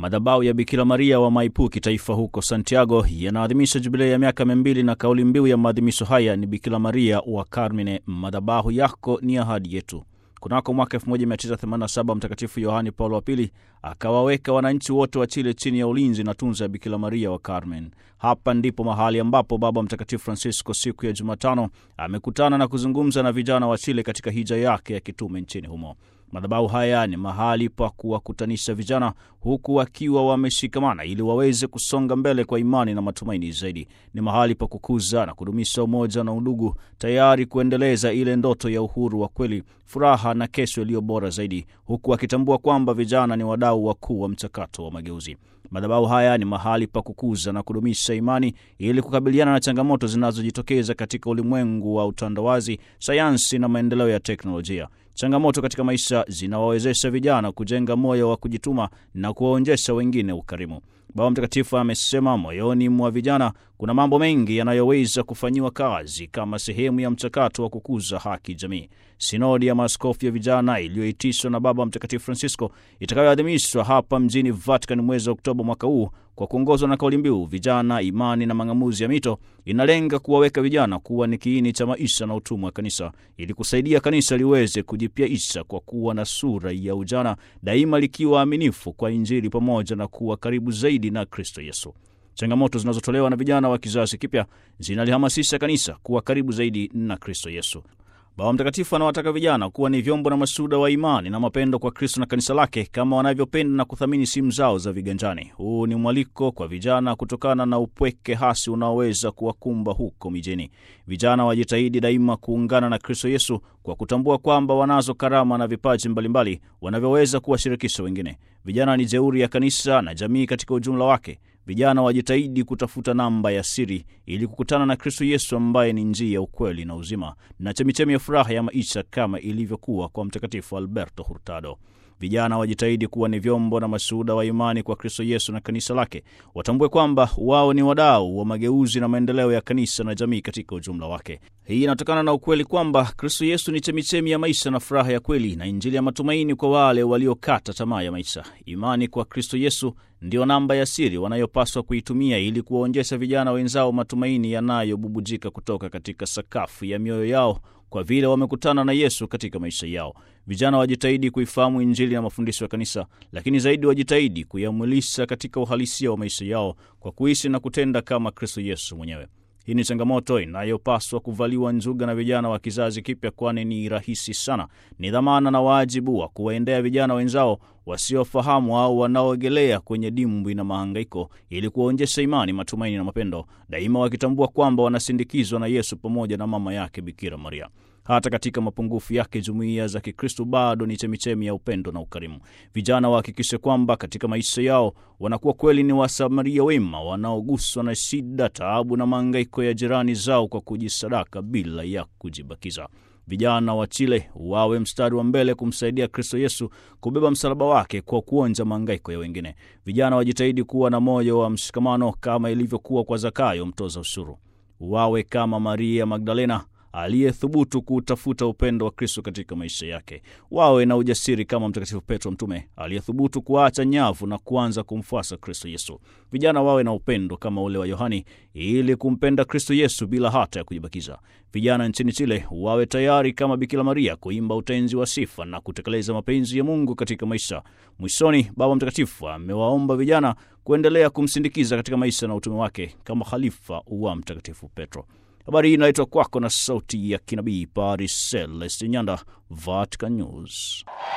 Madhabahu ya Bikira Maria wa Maipu kitaifa huko Santiago yanaadhimisha jubilei ya miaka mia mbili na kauli mbiu ya maadhimisho haya ni Bikira Maria wa Carmine, madhabahu yako ni ahadi yetu. Kunako mwaka 1987 Mtakatifu Yohani Paulo wa Pili akawaweka wananchi wote wa Chile chini ya ulinzi na tunza ya Bikira Maria wa Carmen. Hapa ndipo mahali ambapo Baba Mtakatifu Francisco siku ya Jumatano amekutana na kuzungumza na vijana wa Chile katika hija yake ya kitume nchini humo. Madhabahu haya ni mahali pa kuwakutanisha vijana huku wakiwa wameshikamana ili waweze kusonga mbele kwa imani na matumaini zaidi. Ni mahali pa kukuza na kudumisha umoja na udugu, tayari kuendeleza ile ndoto ya uhuru wa kweli, furaha na kesho iliyo bora zaidi, huku wakitambua kwamba vijana ni wadau wakuu wa mchakato wa mageuzi. Madhabahu haya ni mahali pa kukuza na kudumisha imani ili kukabiliana na changamoto zinazojitokeza katika ulimwengu wa utandawazi, sayansi na maendeleo ya teknolojia. Changamoto katika maisha zinawawezesha vijana kujenga moyo wa kujituma na kuwaonyesha wengine ukarimu. Baba Mtakatifu amesema moyoni mwa vijana kuna mambo mengi yanayoweza kufanyiwa kazi kama sehemu ya mchakato wa kukuza haki jamii. Sinodi ya maaskofu ya vijana iliyoitishwa na Baba Mtakatifu Francisco itakayoadhimishwa hapa mjini Vatican mwezi wa Oktoba mwaka huu kwa kuongozwa na kauli mbiu vijana, imani na mang'amuzi ya mito, inalenga kuwaweka vijana kuwa ni kiini cha maisha na utumwa wa kanisa ili kusaidia kanisa liweze kujipyaisha kwa kuwa na sura ya ujana, daima likiwa aminifu kwa Injili pamoja na kuwa karibu zaidi na Kristo Yesu. Changamoto zinazotolewa na vijana wa kizazi kipya zinalihamasisha kanisa kuwa karibu zaidi na Kristo Yesu. Baba Mtakatifu anawataka vijana kuwa ni vyombo na mashuhuda wa imani na mapendo kwa Kristo na kanisa lake kama wanavyopenda na kuthamini simu zao za viganjani. Huu ni mwaliko kwa vijana kutokana na upweke hasi unaoweza kuwakumba huko mijini. Vijana wajitahidi daima kuungana na Kristo Yesu kwa kutambua kwamba wanazo karama na vipaji mbalimbali wanavyoweza kuwashirikisha wengine. Vijana ni jeuri ya kanisa na jamii katika ujumla wake. Vijana wajitahidi kutafuta namba ya siri ili kukutana na Kristo Yesu ambaye ni njia ya ukweli na uzima na chemichemi ya furaha ya maisha kama ilivyokuwa kwa Mtakatifu Alberto Hurtado. Vijana wajitahidi kuwa ni vyombo na mashuhuda wa imani kwa Kristo Yesu na kanisa lake. Watambue kwamba wao ni wadau wa mageuzi na maendeleo ya kanisa na jamii katika ujumla wake. Hii inatokana na ukweli kwamba Kristo Yesu ni chemichemi ya maisha na furaha ya kweli na Injili ya matumaini kwa wale waliokata tamaa ya maisha. Imani kwa Kristo Yesu ndiyo namba ya siri wanayopaswa kuitumia ili kuwaonyesha vijana wenzao matumaini yanayobubujika kutoka katika sakafu ya mioyo yao kwa vile wamekutana na Yesu katika maisha yao. Vijana wajitahidi kuifahamu Injili na mafundisho ya kanisa, lakini zaidi wajitahidi kuyamwilisha katika uhalisia wa maisha yao kwa kuishi na kutenda kama Kristo Yesu mwenyewe. Hii ni changamoto inayopaswa kuvaliwa njuga na vijana wa kizazi kipya, kwani ni rahisi sana. Ni dhamana na wajibu wa kuwaendea vijana wenzao wasiofahamu au wanaoegelea kwenye dimbwi na mahangaiko, ili kuwaonyesha imani, matumaini na mapendo, daima wakitambua kwamba wanasindikizwa na Yesu pamoja na mama yake Bikira Maria. Hata katika mapungufu yake, jumuiya za Kikristo bado ni chemichemi ya upendo na ukarimu. Vijana wahakikishe kwamba katika maisha yao wanakuwa kweli ni wasamaria wema wanaoguswa na shida, taabu na mahangaiko ya jirani zao kwa kujisadaka bila ya kujibakiza. Vijana wa Chile wawe mstari wa mbele kumsaidia Kristo Yesu kubeba msalaba wake kwa kuonja mahangaiko ya wengine. Vijana wajitahidi kuwa na moyo wa mshikamano kama ilivyokuwa kwa Zakayo mtoza ushuru. Wawe kama Maria Magdalena aliyethubutu kuutafuta upendo wa Kristo katika maisha yake. Wawe na ujasiri kama Mtakatifu Petro mtume aliyethubutu kuacha nyavu na kuanza kumfuasa Kristo Yesu. Vijana wawe na upendo kama ule wa Yohani ili kumpenda Kristo Yesu bila hata ya kujibakiza. Vijana nchini Chile wawe tayari kama Bikira Maria kuimba utenzi wa sifa na kutekeleza mapenzi ya Mungu katika maisha. Mwishoni, Baba Mtakatifu amewaomba vijana kuendelea kumsindikiza katika maisha na utume wake kama khalifa wa Mtakatifu Petro. Habari hii inaletwa kwako na sauti ya kinabii Paris Celeste Nyanda, Vatican News.